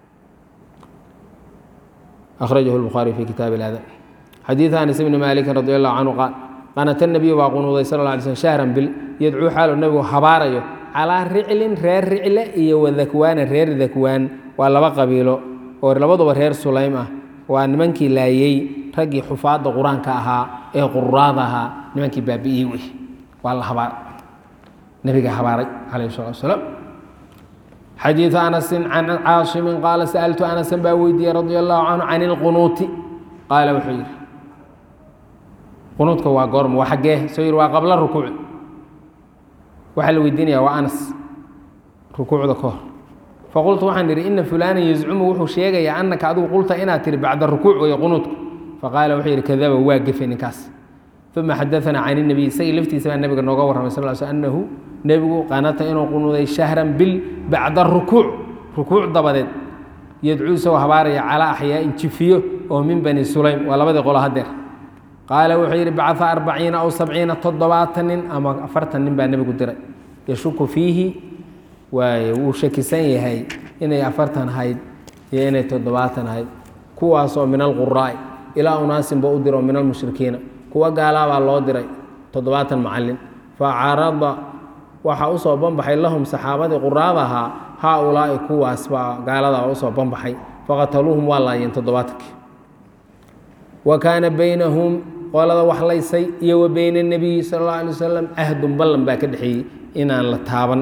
akhrajahu lbukhaari fi kitaabi اladan xadiiث anas bni maalikin radi allahu canhu qaal qanata nebiyu baa qunuuday sal lla alay slm shahran bil yadcuu xaalu nebigu habaarayo calaa riclin reer ricle iyo wadakwaana reer dakwaan waa laba qabiilo oo labaduba reer sulaym ah waa nimankii laayey raggii xufaadda qur-aanka ahaa ee quraada ahaa nimankii baabi'iyey wey waa la habaar nebiga habaaray calayh salatu wasalaam xadiiثu anasin can caasimin qaala sa'altu anasan baa weydiiyey radia allahu canhu can ilqunuuti qaala wuxuu yidhi qunuudka waa goorma waa xaggee soo yidhi waa qabla rukuuc waxaa la weydiinaya waa anas rukuucda ka hor faqultu waxaan idhi ina fulaanan yazcumu wuxuu sheegayaa annaka adigu qulta inaad tihi bacda rukuuc weeye qunuudku faqaala wuxuu yidhi kadaba waa gefe ninkaas uma xadaanaa can inabiy isagii laftiisa baa nabiga nooga warramay sal l sl annahu nebigu qanata inuu qunuuday shahran bil bacda rukuuc rukuuc dabadeed yadcuu isagoo habaaraya calaa axyaa'in jifiyo oo min bani sulaym waa labadii qolo hadeer qaala wuxuu yidhi bacaa arbaciina aw sabciina toddobaatan nin ama afartan nin baa nebigu diray yashuku fiihi waaye wuu shakisan yahay inay afartan ahayd iyo inay toddobaatan ahayd kuwaasoo min alquraa'i ilaa unaasinba u diro min almushrikiina kuwa gaalaabaa loo diray toddobaatan macallin fa carada waxaa usoo banbaxay lahum saxaabadii quraada ahaa haa ulaa'i kuwaas baa gaaladaa usoo banbaxay faqataluuhum waa laayeen toddobaatankii wa kaana baynahum qolada wax laysay iyo wa bayna nebiyi sal alla alay wasalam cahdun ballan baa ka dhexeeyey inaan la taaban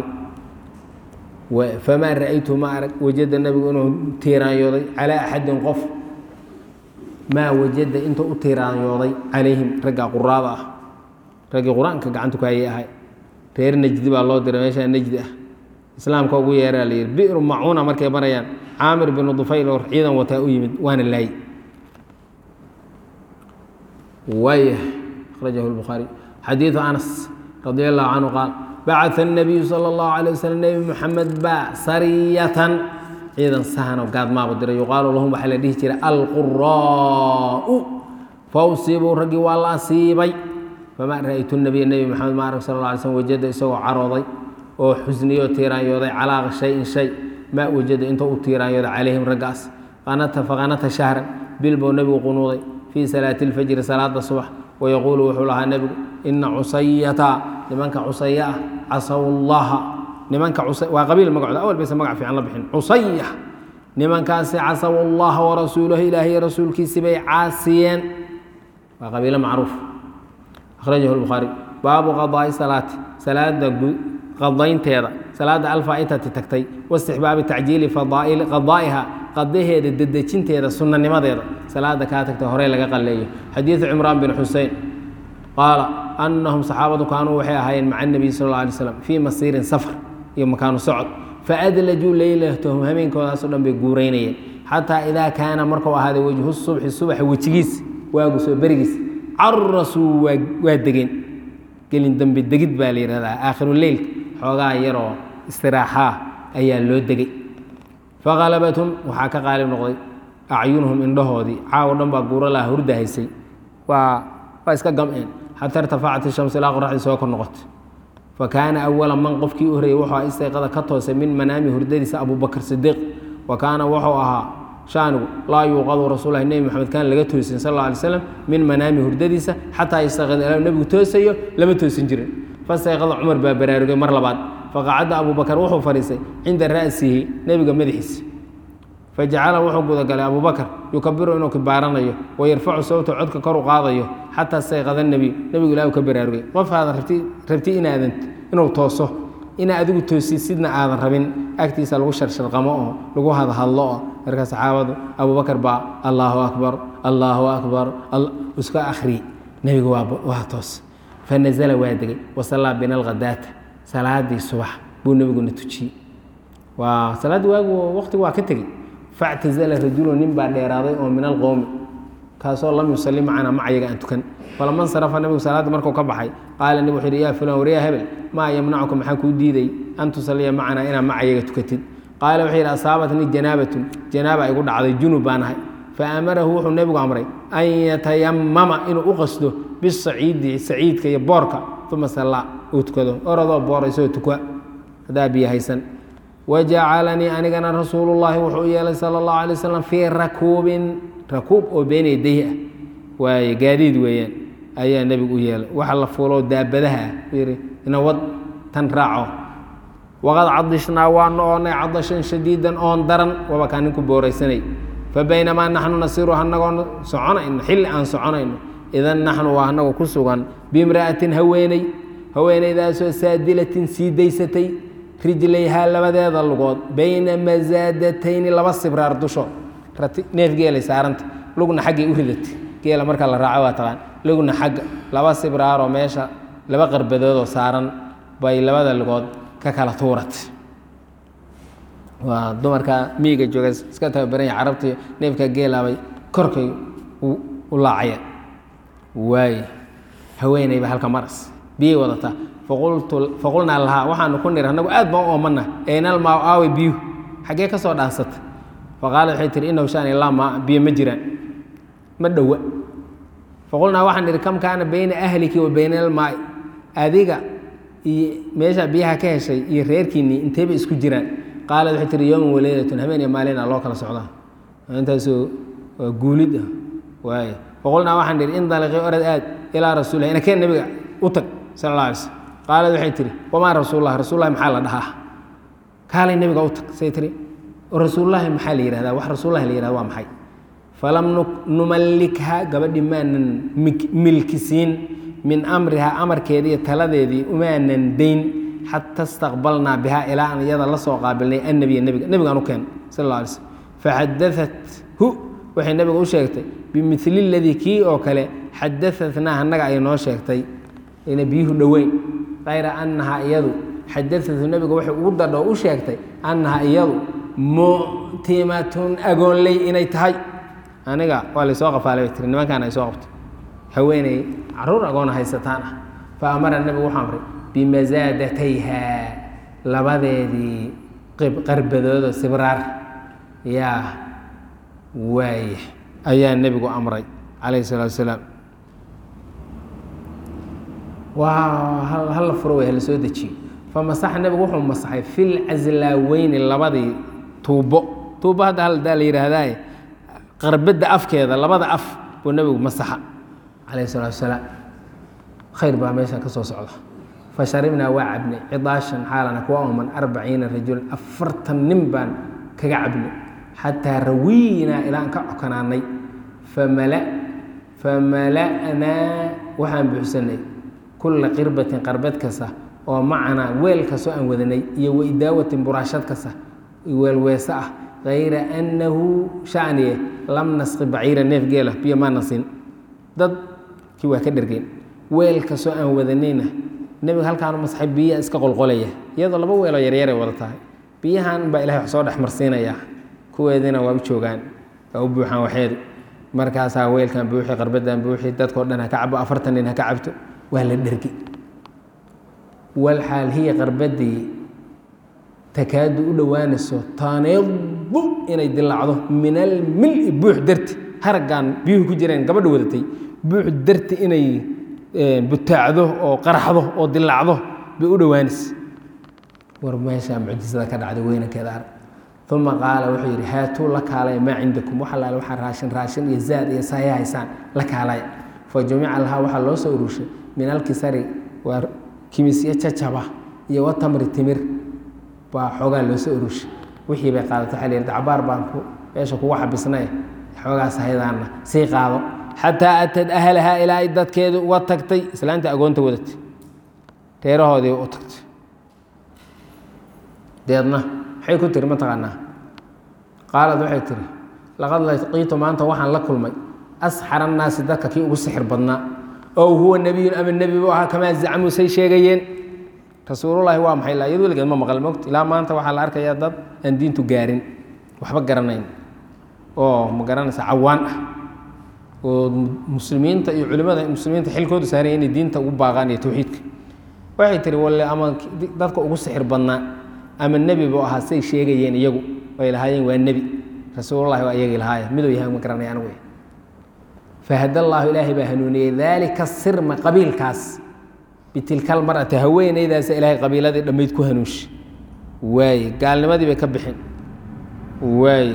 famaa ra'aytu ma arag wajada nebigu inuu tiiraanyooday calaa axadin qof maa wajada intuu u tiiraanyooday calayhim ragga quraada ah raggii qur-aanka gacanta ku hayay ahay reer nejdi baa loo diray meeshaa nejdi ah islaamka ugu yeeraa la yidhi bi'ru macuuna markay marayaan caamir binu dufayl oo ciidan wataa u yimid waana laayy waayah akhrajahu lbukhaari xadiidu anas radi allahu canhu qaal bacaa الnabiyu salى اllahu alيه waslm nebi moxamed baa sariyatan ciidan sahanoo gaadmaabu diray yuqaalu lahum waxaa la dhihi jiray alquraa'u fawsibuu raggii waa la asiibay famaa ra'aytu nabiya nebi moxamed ma arag sal la alay slm wajada isagoo carooday oo xusniyoo tiiraanyooday calaa shayin shay maa wajada intuu u tiiraanyooday calayhim raggaas qanata faqanata shahran bil buu nebigu qunuuday fii salaati اlfajri salaada subax wayaquulu wuxuu lahaa nebigu ina cusayata nimanka cusaya ah casaw llaha nimanka waa qabiil magacooda awal bayse magac fiican la bixin cusaya nimankaasi casaw allaha warasuulahu ilaahiy rasuulkiisi bay caasiyeen waa qabiilo macruuf akhrajahu lbukhaari baabu qadaai salaati salaada qadaynteeda salaada alfaa'itati tagtay waistixbaabi tacjiili qadaa'iha qadaheeda dedejinteeda sunanimadeeda salaada kaa tagta horey laga qaleeyo xadiidu cimraan bin xusein qaala anahum saxaabadu kaanuu waxay ahaayeen maca nebiy sal alla alay slam fii masiirin safar iyo makaanu socod faadlajuu leylatahum hameenkoodaasoo dhan bay guuraynayeen xataa idaa kaana markuu ahaaday wejhu subxi subaxa wejigiis waagu soo berigiis carasuu waa degeen gelin dambe degid baa la yidhahdaa aakhiruleylka xoogaa yaroo istiraaxaa ayaa loo degay faqalabathum waxaa ka qaalib noqday acyunuhum indhahoodii caawo dhan baa guuro laha hurda haysay waa waa iska gam'een xataa irtafacat ishamsu ilaa qoraxdii soo kor noqotay fa kaana awala man qofkii u horreeyey wuxuu istayqada ka toosay min manaami hurdadiisa abubakr sidiiq wa kaana wuxuu ahaa shaanigu laa yuuqadu rasuulahi nebi moxamed kaan laga toosin sal alla alay slam min manaami hurdadiisa xataa yastayqada ilaa nebigu toosayo lama toosin jirin fastayqada cumar baa baraarugay mar labaad faqacadda abubakar wuxuu fadhiistay cinda ra'sihi nebiga madaxiisa fajacala wuxuu gudagalay abubakar yukabiru inuu kibaaranayo wayarfacu sawta codka kor u qaadayo xataa sayqada nebiy nebigu ilah ka baraarugay qof aadan rabti inaadan inuu tooso inaa adigu toosi sidna aadan rabin agtiisa lagu sharsharqamo oo lagu hadhadlo oo marka saxaabadu abubakar baa allaahu akbar allaahu akbar iska akhriye nebigu waa toos fanazala waa degay wasallaa bina alghadaata salaadii subax buu nebiguna tujiyey waa salaaddii waagu waqtigu waa ka tegey factazala rajulu nin baa dheeraaday oo min alqowmi kaasoo lam yusalli macanaa macayaga aan tukan falama nsarafa nebigu salaadda markuu ka baxay qaala nebi wuxu yidhi yaa fulan waryaa hebel maa yamnacuka maxaa kuu diiday an tusalliya macanaa inaad macayaga tukatid qaala wuxuu yidhi asaabatnii janaabatun janaaba igu dhacday junub baan ahay faamarahu wuxuu nebigu amray an yatayamama inuu u qasdo bisaciidi saciidka iyo boorka uma sallaa uu tukado oradoo booraysoo tukwa haddaa biyo haysan wajacalanii anigana rasuulullaahi wuxuu u yeelay sala allahu alay wasalam fii rakuubin rakuub oo been yadayhi ah waaye gaadiid weeyaan ayaa nebigu u yeelay waxa la fuuloo daabadaha ah yidhi inawad tan raaco waqad cadishnaa waanu oonnay cadashan shadiidan oon daran waba kaa ninku booraysanay fabaynamaa naxnu nasiru anagoo soconayno xilli aan soconayno idan naxnu waa anagoo ku sugan bimra'atin haweeney haweeneydaasoo saadilatin sii daysatay rijlayhaa labadeeda lugood bayna masaadatayni laba sibraar dushood neef geelay saaranta lugna xaggay u ridatay geela marka la raaco waa taqaan lugna xagga laba sibraaroo meesha laba qarbadoodoo saaran bay labada lugood ka kala tuuratay waa dumarka miiga jooga iska tababaranya carabta neefka geelaabay korkay u laacayeen waaye haweeneyba halka maras biyay wadataa faqulnaa lahaa waxaanu ku nir annagu aad baan u oomana aynalmaa aawe biyuhu xaggee ka soo dhaansata faqaala waxay tihi inahu shani laa maa biyo ma jiraan ma dhowa faqulnaa waxaan idhi kam kaana bayna ahliki wa bayna almaai adiga iyo meesha biyaha ka heshay iyo reerkiinnii inteeba isku jiraan qaalad waxay tihi yowman waleylatun habeen iyo maalina loo kala socdaa intaasoo waa guulid ah waaye faqulnaa waxaan idhi indaliqii orad aad ilaa rasuulilah inakeen nabiga u tag sala alla alay slm qaalad waxay tihi wamaa rasuullah rasuullahi maxaa la dhahaa kaalay nebiga u tag say tihi rasuullaahi maxaa la yihahdaa wax rasuullahi la yihahda waa maxay falam numallikha gabadhi maanan milkisiin min amrihaa amarkeedii iyo taladeedii umaanan dayn xata istaqbalnaa bihaa ilaa aan iyada la soo qaabilnay annabiya nebiga nebigaan u keen sal alla alay slm faxadaat hu waxay nebiga u sheegtay bimili ladii kii oo kale xadaatnaa annaga ay noo sheegtay ina biyuhu dhoweyn kayra annahaa iyadu xadaatu nebiga waxay ugu dadho u sheegtay annahaa iyadu mu'timatun agoonley inay tahay aniga waa laysoo qafaalay bay tiri nimankaan ay soo qabto haweeney caruur agoona haysataan ah fa amara nebigu wuxuu amray bimasaadatayha labadeedii qarbadoodo sibraar yaa waaya ayaa nebigu amray calayhi salaatu wasalaam waa hala furo way hala soo dejiyo famasaxa nebigu wuxuu masaxay fil caslaaweyni labadii tuubo tuubo hadda haldaa la yidhaahdaaye qarbadda afkeeda labada af buu nebigu masaxa calayhi salaatu wasalaam khayr baa meesha ka soo socda fa sharibnaa waa cabnay cidaashan xaalana kuwa ooman arbaciina rajulan afartan nin baan kaga cabnay xataa rawiinaa ilaan ka cokanaanay famala famala'naa waxaan buuxsanay kulla qirbatin qarbad kasta oo macanaa weel kastoo aan wadanay iyo waidaawatin buraashad kasta weelweese ah kayra annahu shaniye lam nasqi baciira neef geela biyo maa nasin dad kii waa ka dhergeen weel kastoo aan wadanayna nebiga halkaanu masxay biyaa iska qolqolaya iyadoo laba weeloo yaryaray wada tahay biyahan baa ilahay wax soo dhex marsiinayaa kuweediina waa u joogaan waa u buuxaan waxeedu markaasaa weelkan buuxi qarbadan buuxi dadkao dhan ha ka cabo afartan nin ha ka cabto waa la dhergi walxaal hiya qarbadii takaadu u dhowaanayso taneedu inay dilaacdo min almili buux darti haraggan biyuhu ku jireen gabadha wadatay buux darti inay butaacdo oo qaraxdo oo dilaacdo bay u dhowaanaysa war meeshaa mucjisada ka dhacday weynankeeda arag uma qaala wuxuu yidhi haatuu la kaalaya maa cindakum wax allaale waxaa raashin raashin iyo zaad iyo saaya haysaan la kaalaya fa jumica lahaa waxaa loo soo urushay min alkisari waa kimisyo jajaba iyo watamri timir baa xoogaa loo soo urushay wixii bay qaadato waxa la yidhi dacbaar baan meesha kugu xabisnay xoogaas haydaana sii qaado xataa atad ahlahaa ilaa ay dadkeedu uga tagtay islaanta agoonta wadatay reerahoodii u tagtay deedna maxay ku tiri mataqaanaa qaalad waxay tiri laqad laqiitu maanta waxaan la kulmay asxar annaasi dadka kii ugu sixir badnaa ow huwa nebiyun ama nebi buu ahaa kamaa zacmuu say sheegayeen rasuulullaahi waa maxay la iyad weligeed ma maqal mogt ilaa maanta waxaa la arkayaa dad aan diintu gaarin waxba garanayn oo ma garanaysa cawaan ah oo muslimiinta iyo culimmada muslimiinta xilkoodu saaraya inay diinta ugu baaqaan iyo towxiidka waxay tihi walle ama dadka ugu sixir badnaa ama nebi buu ahaa say sheegayeen iyagu ay lahaayeen waa nebi rasuulullahi waa iyagii lahaaya miduu yahay ma garanay anigu fahad allaahu ilaahay baa hanuuniyey daalika sirma qabiilkaas bitilka almar'ati haweenaydaasa ilaahay qabiiladii dhammayd ku hanuunsha waaye gaalnimadii bay ka bixin waaye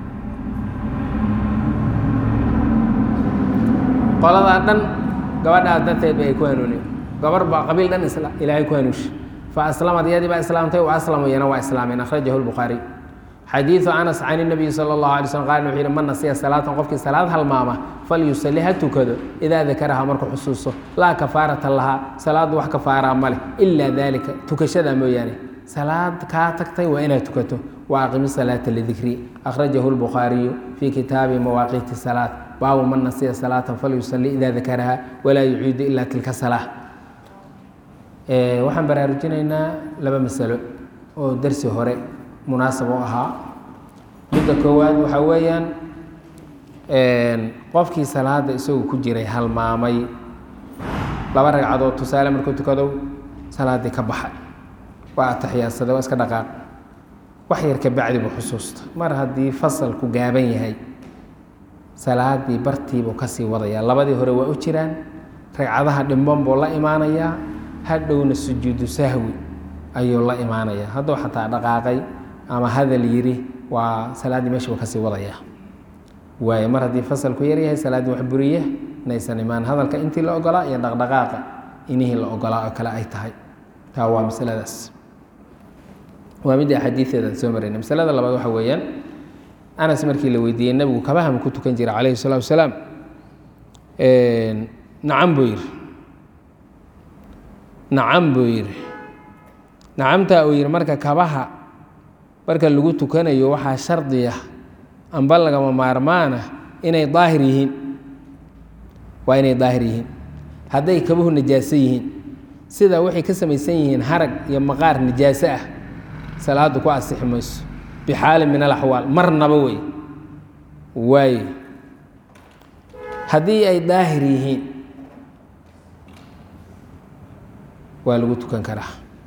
qoladaa dhan gabadhaas darteed ba ay ku hanuuniyeen gabar baa qabiil dhan ilaahay ku hanuunsha fa aslamad iyadii baa islaamtay wa aslamu iyana waa islaameen akhrajahu lbukhaariy xadiidu anas can inabiyi sala allahu alay slm qaal wuxuu yihi man nasiya salaatan qofkii salaad halmaama falyusalli ha tukado idaa dakaraha markuu xusuusto laa kafaarata lahaa salaaddu wax kafaaraa ma leh ilaa daalika tukashada mooyaane salaad kaa tagtay waa inaad tukato wa aqimi salaata lidikri akhrajahu lbukhaariyu fii kitaabi mawaaqiiti salaat baabu man nasiya salaatan falyusalli idaa dakaraha walaa yuciidu ilaa tilka salaa waxaan baraarujinaynaa laba masalo oo darsi hore munaasab u ahaa midda koowaad waxaa weeyaan qofkii salaada isagoo ku jiray halmaamay laba ragcadood tusaale markuu tukado salaaddii ka baxay waa ataxiyaadsaday waa iska dhaqaaq wax yar ka bacdi buu xusuusta mar haddii fasalku gaaban yahay salaadii bartiibuu kasii wadayaa labadii hore waa u jiraan ragcadaha dhimban buu la imaanayaa hadhowna sujuudu sahwi ayuu la imaanayaa hadduu xataa dhaqaaqay ama hadal yiri waa salaaddii meesha buu kasii wadayaa waaye mar haddii fasalku yar yahay salaaddii wax buriya inaysan imaan hadalka intii la ogolaa iyo dhaqdhaqaaqa inihii la ogolaa oo kale ay tahay taa waa masaladaas waa midda xadiideeda soo marayna masalada labaad waxa weeyaan anas markii la weydiiyey nebigu kabahama ku tukan jira calayhi salaatu wasalaam nacam buu yidhi nacam buu yidhi nacamtaa uu yidhi marka kabaha marka lagu tukanayo waxaa shardiya amba lagama maarmaana inay daahir yihiin waa inay daahir yihiin hadday kabuhu najaaso yihiin sida waxay ka samaysan yihiin harag iyo maqaar najaaso ah salaadu ku asixi mayso bixaalin min alaxwaal marnaba wey waaye haddii ay daahir yihiin waa lagu tukan karaa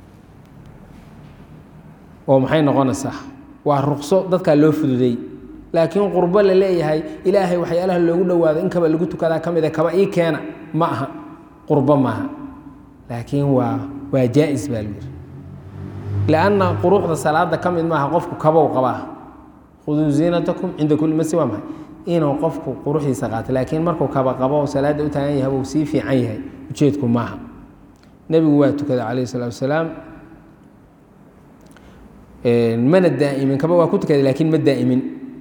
oo maxay noqonaysaa waa ruqso dadkaa loo fududey laakiin qurbo la leeyahay ilaahay waxyaalaha loogu dhowaado in kaba lagu tukadaa ka mida kaba ii keena ma aha qurbo maaha laakiin waa waa jaa-is baa lagu yidhi lanna quruxda salaada ka mid maaha qofku kabow qabaa khuduu ziinatakum cinda kulli masjid waa maxay inuu qofku quruxdiisa qaato laakiin markuu kaba qabo salaadda u taagan yahay uu sii fiican yahay ujeedku maaha nebigu waa tukaday calayhi salaatu wasalaam mana daa'imin kaba waa ku tukaday laakiin ma daa'imin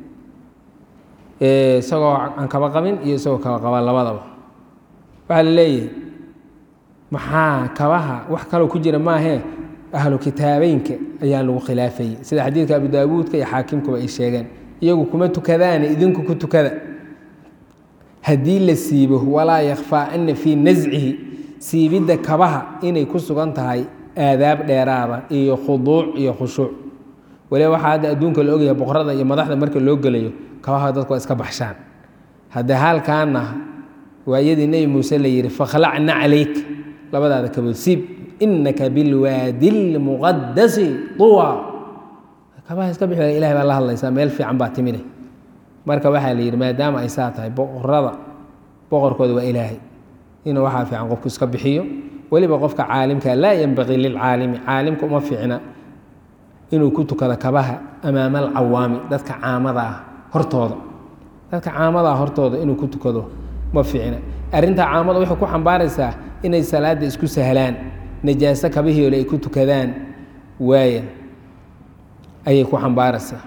isagoo aan kaba qabin iyo isagoo kaba qaba labadaba waxaa la leeyahay maxaa kabaha wax kaloo ku jira maahee ahlu kitaabeynka ayaa lagu khilaafayey sida xadiidka abu daawuudka iyo xaakimkuba ay sheegeen iyagu kuma tukadaane idinku ku tukada haddii la siibo walaa yakhfaa ana fii nascihi siibidda kabaha inay ku sugan tahay aadaab dheeraada iyo khuduuc iyo khushuuc waliba waxaa hadda adduunka la ogyahay boqorada iyo madaxda marka loo gelayo kabaha dadku waa iska baxshaan hadde halkaana waayadii nebi muuse la yihi fakhlacna calayk labadaada kabood siib inaka bilwaadi lmuqadasi tuwa kabaha iska bixi ilahay baa la hadlaysaa meel fiican baa timide marka waxaa la yidhi maadaama ay saa tahay boqorada boqorkooda waa ilaahay inuu waxaa fiican qofku iska bixiyo weliba qofka caalimka laa yenbaqii lilcaalimi caalimka uma fiicna inuu ku tukado kabaha amaama alcawaami dadka caamada ah hortooda dadka caamada ah hortooda inuu ku tukado ma fiicna arrintaa caamada waxay ku xambaaraysaa inay salaadda isku sahlaan najaaso kabihiole ay ku tukadaan waaya ayay ku xambaaraysaa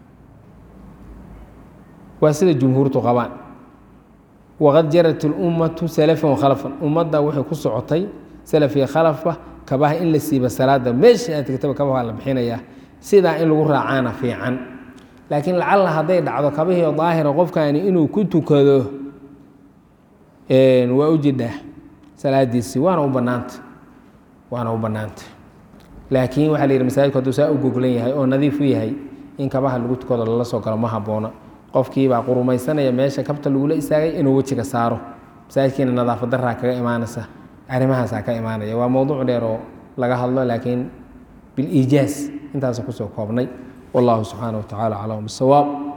waa sida jumhuurtu qabaan waqad jarat اlummatu salafan wakhalafan ummadda waxay ku socotay salaf iyo khalafba kabaha in la siiba salaada meesha aad tegtaba kabaha la bixinayaa sidaa in lagu raacaana fiican laakiin lacalla hadday dhacdo kabihii daahira qofkani inuu ku tukado waa u jidhaa salaadiisii waana u bannaanta waana u bannaanta laakiin waxaa la yidhi masaajidku hadduu saa u goglan yahay oo nadiif u yahay in kabaha lagu tukado lala soo galo ma habboona qofkiibaa qurumaysanaya meesha kabta lagula istaagay inuu wejiga saaro masaajidkiina nadaafad daraa kaga imaanaysa arrimahaasaa ka imaanaya waa mowduuc dheer oo laga hadlo laakiin biliijaaz intaasa kusoo koobnay wallahu subxaana wa tacala aclam bisawaab